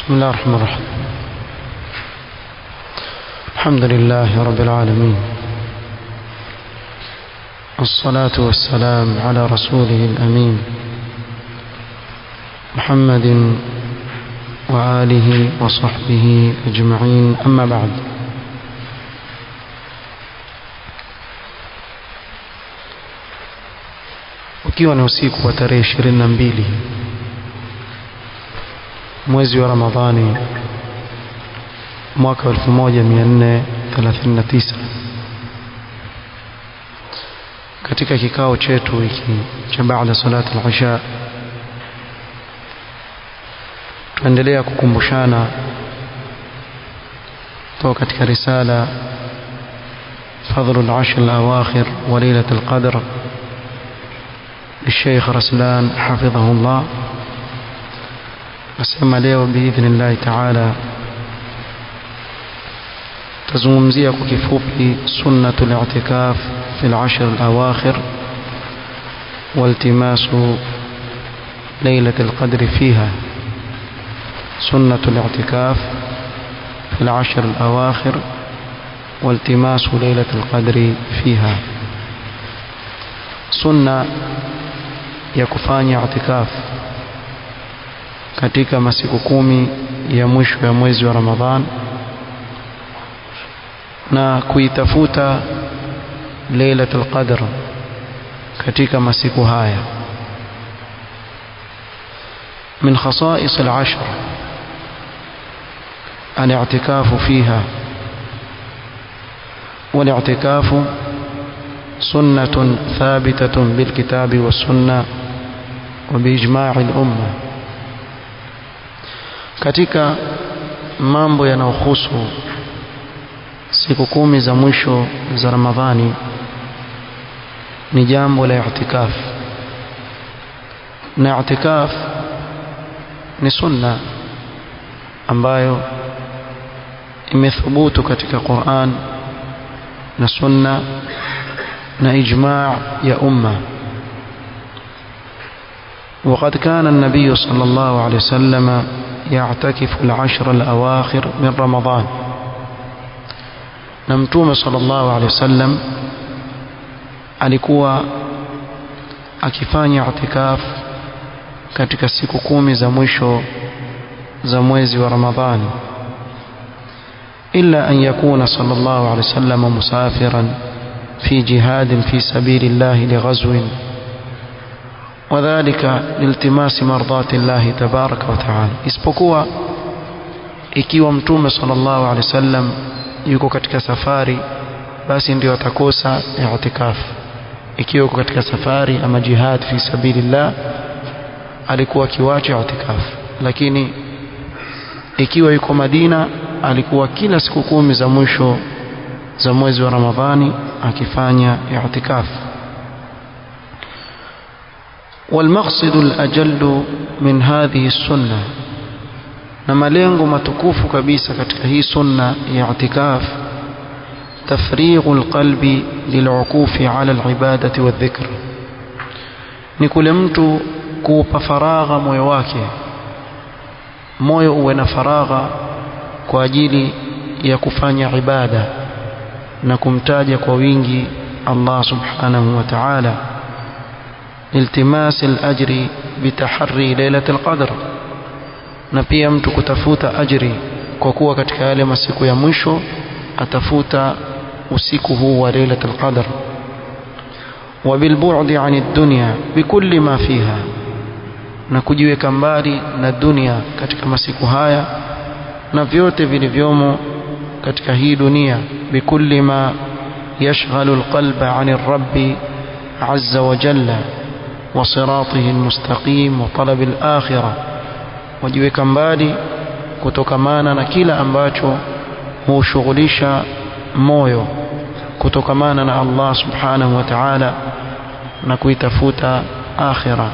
بسم الله الرحمن الرحيم الحمد لله رب العالمين والصلاة والسلام على رسوله الأمين محمد وآله وصحبه أجمعين أما بعد ukiwa ni usiku wa tarehe ishirini na mbili mwezi wa Ramadhani mwaka 1439 katika kikao chetu hiki cha baada salat al-isha tuendelea kukumbushana kutoka katika risala فضل العشر الأواخر وليلة القدر للشيخ رسلان حفظه الله nasema leo biidhnillahi taala tazungumzia kwa kifupi sunnatu li'tikaf fi al-ashr al-awakhir waltimasu ليلة القدر فيها سنة الاعتكاف في العشر الأواخر والتماس ليلة القدر فيها سنة يكفاني اعتكاف katika masiku kumi ya mwisho ya mwezi wa Ramadhan na kuitafuta Lailatul Qadr katika masiku haya من خصائص العشر الاعتكاف فيها والاعتكاف سنة ثابتة بالكتاب والسنة وبإجماع الأمة katika mambo yanayohusu siku kumi za mwisho za Ramadhani ni jambo la i'tikaf na i'tikaf ni sunna ambayo imethubutu katika Qur'an na sunna na ijma' ya umma وقد كان النبي صلى الله عليه وسلم يعتكف العشر الأواخر من رمضان نمتوم صلى الله عليه وسلم alikuwa akifanya i'tikaf katika siku kumi za mwisho za mwezi wa Ramadhani illa an yakuna sallallahu alayhi wasallam musafiran fi jihadin fi sabilillah lighazwin وذلك لالتماس مرضات الله تبارك وتعالى isipokuwa ikiwa mtume sallallahu alaihi wasallam yuko katika safari basi ndio atakosa i'tikaf ikiwa yuko katika safari ama jihad fi sabilillah alikuwa kiwacha i'tikaf lakini ikiwa yuko Madina alikuwa kila siku kumi za mwisho za mwezi wa Ramadhani akifanya i'tikaf والمقصد الأجل من هذه السنة na malengo matukufu kabisa katika hii sunna ya i'tikaf tafrighu alqalbi lil'ukufi 'ala al'ibadati wadhikr ni kule mtu kuupa faragha moyo wake moyo uwe na faragha kwa ajili ya kufanya ibada na kumtaja kwa wingi Allah subhanahu wa ta'ala التماس الأجر بتحري ليلة القدر na pia mtu kutafuta ajri kwa kuwa katika yale masiku ya mwisho atafuta usiku huu wa lailatul qadr وبالبعد عن الدنيا بكل ما فيها na kujiweka mbali na dunia katika masiku haya na vyote vilivyomo katika hii dunia bikulli ma yashghalu alqalba 'ani ar-rabb 'azza wa jalla وصراطه المستقيم وطلب الآخرة wajiweka mbali kutokamana na kila ambacho hushughulisha moyo kutokamana na Allah subhanahu wa ta'ala na kuitafuta akhira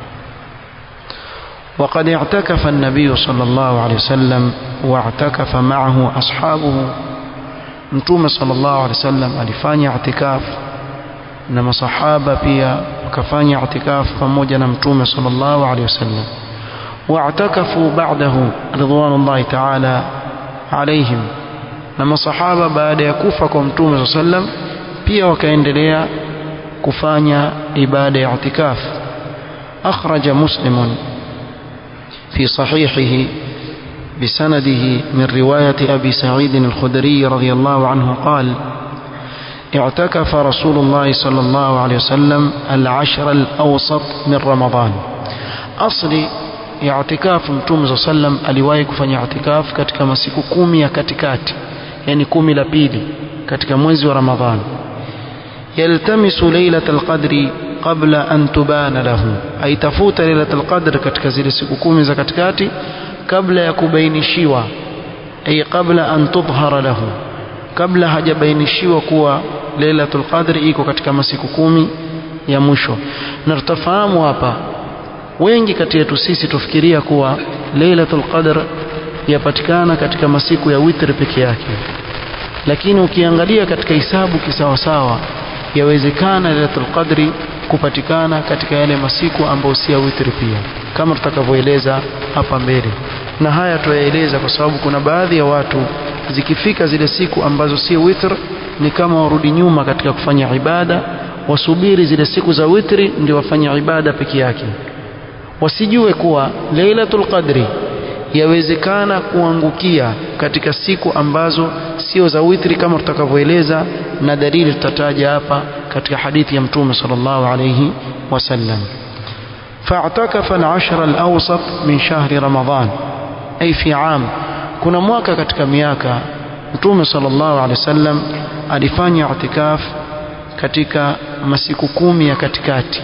وقد اعتكف النبي صلى الله عليه وسلم واعتكف معه أصحابه متوم صلى الله عليه وسلم alifanya i'tikaf na masahaba pia wakafanya i'tikaf pamoja na mtume sallallahu alaihi wasallam واعتكفوا بعده رضوان الله تعالى عليهم na masahaba baada ya kufa kwa mtume saa sallam pia wakaendelea kufanya ibada ya itikaf akhraja muslimun fi sahihihi بسنده من رواية أبي سعيد الخدري رضي الله عنه قال اعتكف رسول الله صلى الله عليه وسلم العشر الأوسط من رمضان أصلي اعتكاف متوم صلى الله عليه وسلم aliwahi kufanya itikaf katika masiku kumi ya katikati yani kumi la pili katika mwezi wa Ramadhan yaltamisu lailatul qadri qabla an tubana lahu aitafuta lailatul qadr katika zile siku kumi za katikati kabla ya kubainishiwa ay qabla an tudhhara lahu kabla hajabainishiwa kuwa lailatul qadr iko katika masiku kumi ya mwisho na tutafahamu hapa wengi kati yetu sisi tufikiria kuwa lailatul qadr yapatikana katika masiku ya witr peke yake lakini ukiangalia katika hisabu kisawasawa yawezekana lailatul qadri kupatikana katika yale masiku ambayo si ya witri pia kama tutakavyoeleza hapa mbele na haya tuyaeleza kwa sababu kuna baadhi ya watu zikifika zile siku ambazo si witr ni kama warudi nyuma katika kufanya ibada wasubiri zile siku za witri ndio wafanye ibada peke yake wasijue kuwa lailatul qadri yawezekana kuangukia katika siku ambazo sio za witri kama tutakavyoeleza na dalili tutataja hapa katika hadithi ya mtume sallallahu alayhi wasallam فاعتكف العشر الأوسط من شهر رمضان أي في عام kuna mwaka katika miaka mtume sallallahu alaihi wasallam alifanya itikaf katika masiku kumi ya katikati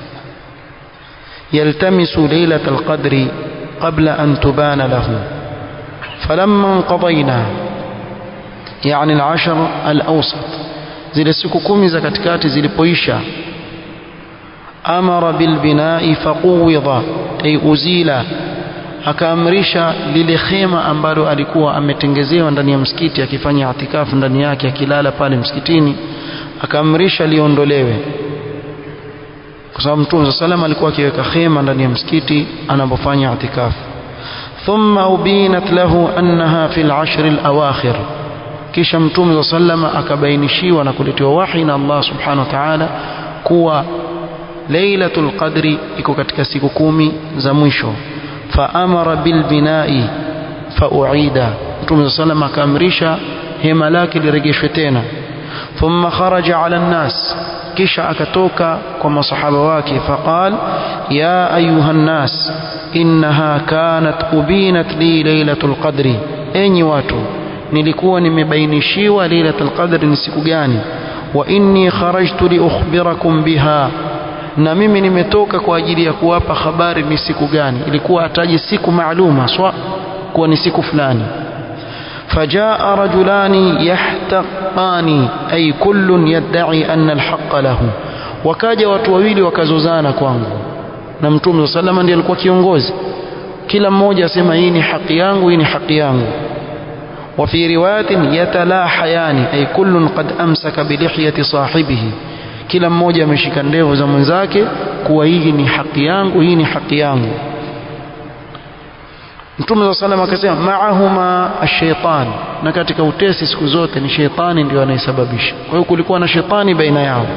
yaltamisu lailatul qadri qabla an tubana lahu falamma انقضينا يعني العشر الأوسط zile siku kumi za katikati zilipoisha amara bilbinai faquwidha ay uzila akaamrisha lile khema ambalo alikuwa ametengezewa ndani ya msikiti akifanya itikafu ndani yake akilala pale msikitini akaamrisha liondolewe kwa sababu mtume sallam alikuwa akiweka khema ndani ya msikiti anapofanya itikafu thumma ubinat lahu annaha fil ashr al awakhir kisha mtume sallam akabainishiwa na kuletewa wahi na Allah subhanahu wa ta'ala kuwa lailatul qadri iko katika siku kumi za mwisho faamara bilbinai fauida mtume sallam akaamrisha hema lake lirejeshwe tena thumma kharaja ala nnas kisha akatoka kwa masahaba wake faqal ya ayuha nnas innaha kanat ubinat li lailatul qadri enyi watu nilikuwa nimebainishiwa lailatul qadri ni siku gani wa inni kharajtu li ukhbirakum biha na mimi nimetoka kwa ajili ya kuwapa habari ni siku gani ilikuwa ataje siku maaluma swa kuwa ni siku fulani فجاء رجلان يحتقان أي كل يدعي أن الحق له wakaja watu wawili wakazozana kwangu na mtume saa salama ndiye alikuwa kiongozi kila mmoja asema hii ni haki yangu hii ni haki yangu وفي رواية يتلاحيان أي كل قد أمسك بلحية صاحبه kila mmoja ameshika ndevu za mwenzake kuwa hii ni haki yangu hii ni haki yangu Mtume wa sallam akasema maahuma ash-shaytan na katika utesi siku zote ni sheitani ndio anayesababisha kwa hiyo kulikuwa na shetani baina yao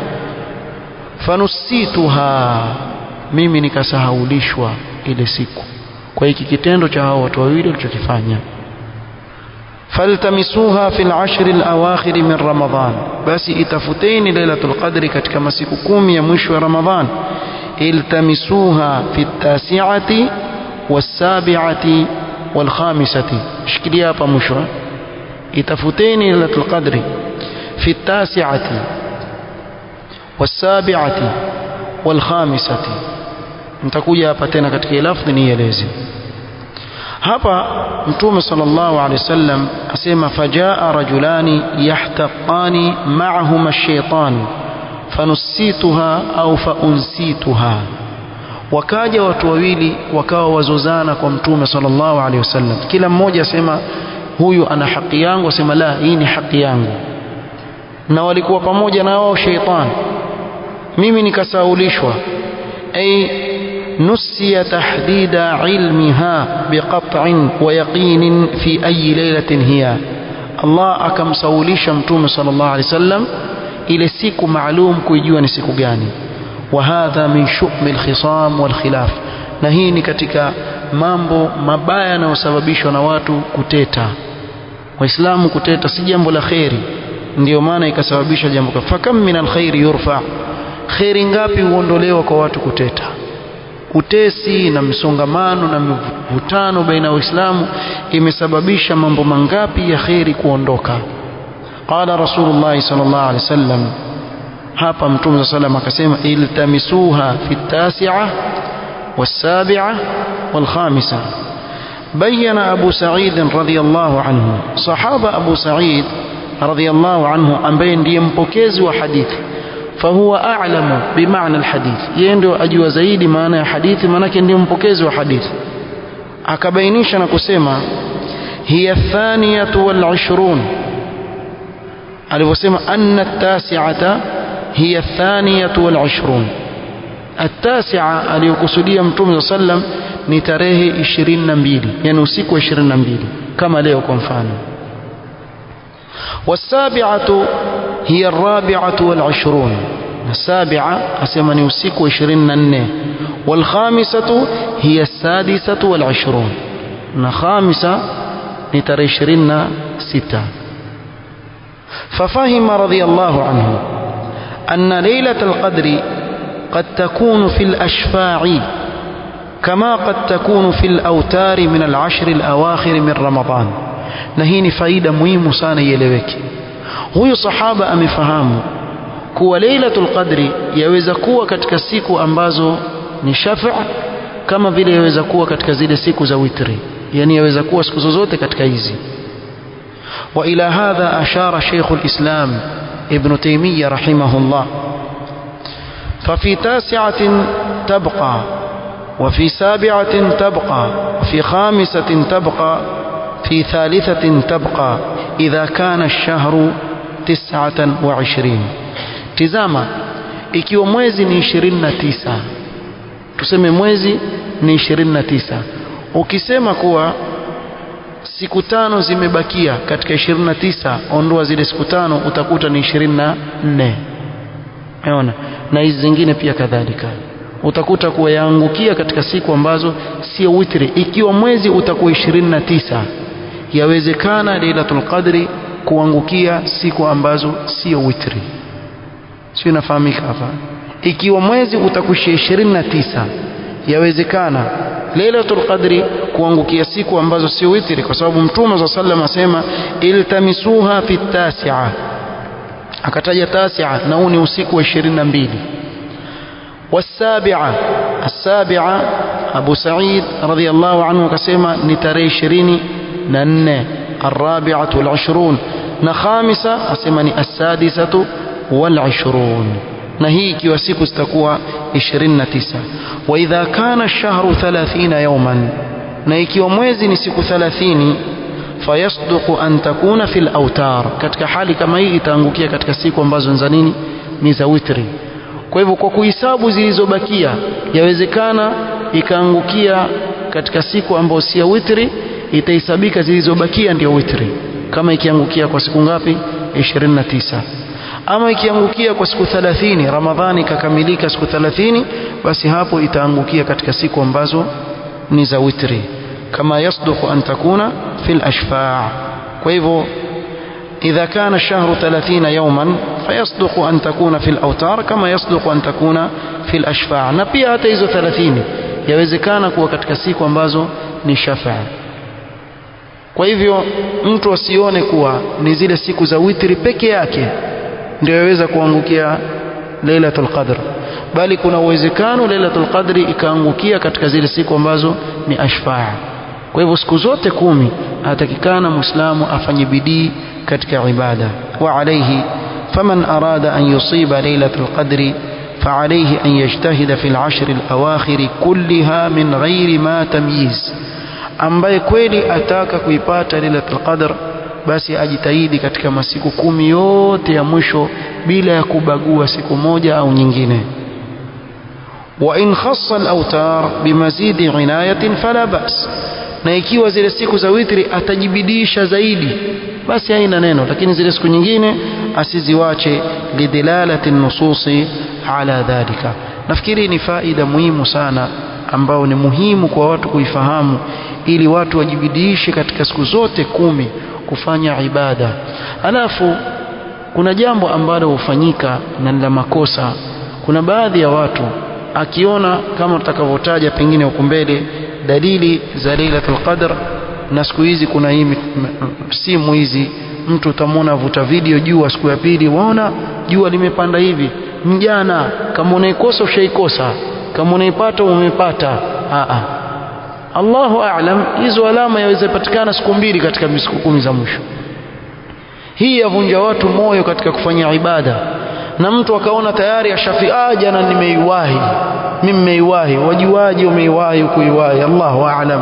fanusituha mimi nikasahaulishwa ile siku kwa hiki kitendo cha hao watu wawili walichokifanya faltamisuha fil ashri al-awakhir min Ramadhan basi itafuteni lailatul qadri katika masiku kumi ya mwisho wa Ramadhan iltamisuha fi tasi'ati was-sabi'ati wal-khamisati shikilia hapa mwisho itafuteni lailatul qadri fi tasi'ati was-sabi'ati wal-khamisati nitakuja hapa tena katika lafdhi nieleze hapa mtume sallallahu alaihi wasallam asema fajaa rajulani yahtaqani ma'ahuma ash-shaytan fanusituha au faunsituha wakaja watu wawili wakawa wazozana kwa mtume sallallahu alaihi wasallam kila mmoja asema huyu ana haki yangu asema la hii ni haki yangu na walikuwa pamoja na wao sheitan mimi nikasaulishwa ay نسي تحديد علمها بقطع ويقين في أي ليلة هي الله أكم سوليش متوم صلى الله عليه وسلم إلى سيكو معلوم كيجوا نسيكو جاني وهذا من شؤم الخصام والخلاف na hii ni katika mambo mabaya yanayosababishwa na watu kuteta waislamu kuteta si jambo la kheri ndiyo maana ikasababisha jambo fakam min alkhairi yurfa kheri ngapi huondolewa kwa watu kuteta utesi na msongamano na mvutano baina ya waislamu imesababisha mambo mangapi ya kheri kuondoka qala rasulullah sallallahu alaihi wasallam hapa mtume sallam akasema iltamisuha fi tasi'a والسابعة والخامسة بين أبو سعيد رضي الله عنه صحابة أبو سعيد رضي الله عنه أن بين يمبكز وحديث فهو أعلم بمعنى الحديث يندو أجوا زيد معنى حديث منك يمبكز وحديث أكبينيش نكسيما هي الثانية والعشرون alivyosema anna التاسعة هي الثانية والعشرون التاسعة aliyokusudia mtume صلى الله عليه وسلم ni tarehe 22 yani usiku wa 22 kama leo kwa mfano والسابعة هي الرابعة والعشرون السابعة أسمى نوسيك وعشرين النه والخامسة هي السادسة والعشرون خامسة نتر عشرين ستة ففهم رضي الله عنه أن ليلة القدر قد تكون في الأشفاع كما قد تكون في الأوتار من العشر الأواخر من رمضان na hii ni faida muhimu sana ieleweke huyu sahaba amefahamu kuwa lailatul qadri yaweza kuwa katika siku ambazo ni shafa kama vile yaweza kuwa katika zile siku za witri yani yaweza kuwa siku zozote katika hizi wa ila hadha ashara shaykh alislam ibn taymiyyah rahimahullah ففي تاسعة تبقى وفي سابعة تبقى وفي خامسة تبقى في ثالثة تبقى إذا كان الشهر تسعة وعشرين تزاما ikiwa mwezi ni 29 tuseme mwezi ni 29 ukisema kuwa siku tano zimebakia katika 29 ondoa zile siku tano utakuta ni 24 unaona na hizi zingine pia kadhalika utakuta kuwa yaangukia katika siku ambazo sio witri ikiwa mwezi utakuwa 29 yawezekana lailatul qadri kuangukia siku ambazo sio witri sio inafahamika hapa ikiwa mwezi utakushia 29 yawezekana lailatul qadri kuangukia siku ambazo sio witri kwa sababu mtume za sallam asema iltamisuha fi tasi'a akataja tasi'a na huu ni usiku wa 22 والسابعة السابعة أبو سعيد رضي الله عنه كسيما نتري شريني نن الرابعة والعشرون نخامسة أسمني السادسة والعشرون نهيك وسيك استكوى عشرين تسعة وإذا كان الشهر ثلاثين يوما نهيك وموزي نسيك ثلاثين فيصدق أن تكون في الأوتار كتك حالي كما هي تانgukia katika siku ambazo nzanini ni za witri kwa hivyo kwa kuhesabu zilizobakia yawezekana ikaangukia katika siku ambayo si ya witri itahesabika zilizobakia ndio witri kama ikiangukia kwa siku ngapi 29 ama ikiangukia kwa siku 30 ramadhani ikakamilika siku 30 basi hapo itaangukia katika siku ambazo ni za witri kama yasduku an takuna fil ashfa' kwa hivyo إذا كان الشهر ثلاثين يوما فيصدق أن تكون في الأوتار كما يصدق أن تكون في الأشفاع نبيا hata hizo 30 yawezekana kuwa katika siku ambazo ni shafaa kwa hivyo mtu asione kuwa ni zile siku za witri peke yake ndio yaweza kuangukia Lailatul Qadr bali kuna uwezekano Lailatul Qadri ikaangukia katika zile siku ambazo ni ashfaa kwa hivyo siku zote kumi atakikana muislamu afanye bidii katika ibada wa alayhi faman arada an yusiba lailatul qadri فعليه أن يجتهد في العشر الأواخر كلها من غير ما تمييز ambaye kweli ataka kuipata lailatul qadr basi ajitahidi katika masiku kumi yote ya mwisho bila ya kubagua siku moja au nyingine وإن خص الأوتار بمزيد عناية فلا بأس na ikiwa zile siku za witri atajibidisha zaidi basi haina neno lakini zile siku nyingine asiziwache lidilalati nususi ala dhalika nafikiri ni faida muhimu sana ambao ni muhimu kwa watu kuifahamu ili watu wajibidishe katika siku zote kumi kufanya ibada alafu kuna jambo ambalo hufanyika na la makosa kuna baadhi ya watu akiona kama tutakavyotaja pengine huko mbele dalili za Lailatul Qadr na siku hizi kuna hii simu hizi mtu utamwona avuta video jua siku ya pili waona jua limepanda hivi mjana kama unaikosa ushaikosa kama unaipata umepata a a Allahu a'lam hizo alama yaweza patikana siku mbili katika siku kumi za mwisho hii yavunja watu moyo katika kufanya ibada na mtu akaona tayari ashafi ah jana nimeiwahi mimi nimeiwahi wajuaje umeiwahi kuiwahi Allahu a'lam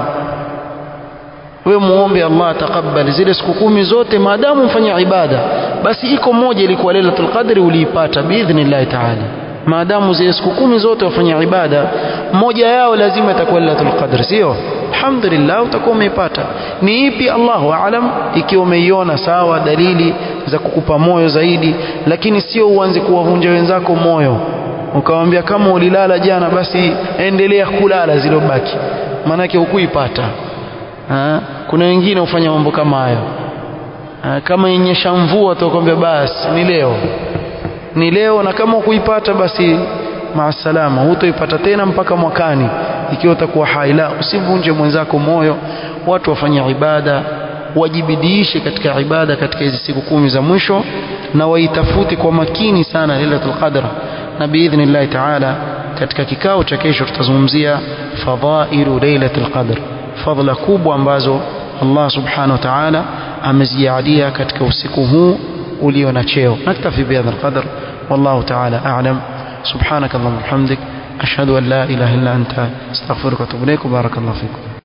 wewe muombe Allah atakubali zile siku kumi zote maadamu mfanya ibada basi iko moja ilikuwa Lailatul Qadri uliipata biidhnillah ta'ala maadamu zile siku kumi zote wafanya ibada moja yao lazima itakuwa Lailatul Qadr sio alhamdulillah utakuwa umeipata ni ipi Allahu aalam ikiwa umeiona sawa dalili za kukupa moyo zaidi lakini sio uanze kuwavunja wenzako moyo ukamwambia kama ulilala jana basi endelea kulala zilobaki maanake hukuipata kuna wengine hufanya mambo kama hayo kama yenyesha mvua utakwambia basi ni leo ni leo na kama ukuipata basi maasalama hutoipata tena mpaka mwakani ikiwa utakuwa hai la usivunje mwenzako moyo watu wafanye ibada wajibidiishe katika ibada katika hizi siku kumi za mwisho na waitafute kwa makini sana Lailatul Qadr na biidhnillah taala katika kikao cha kesho tutazungumzia fadhailu Lailatul Qadr fadhila kubwa ambazo Allah subhanahu wa ta'ala amezijalia katika usiku huu ulio na cheo naktafi bihadha alqadr wallahu ta'ala a'lam subhanak allahumma hamdik ashhadu an la ilaha illa anta astaghfiruka wa atubu ilaik barakallahu fikum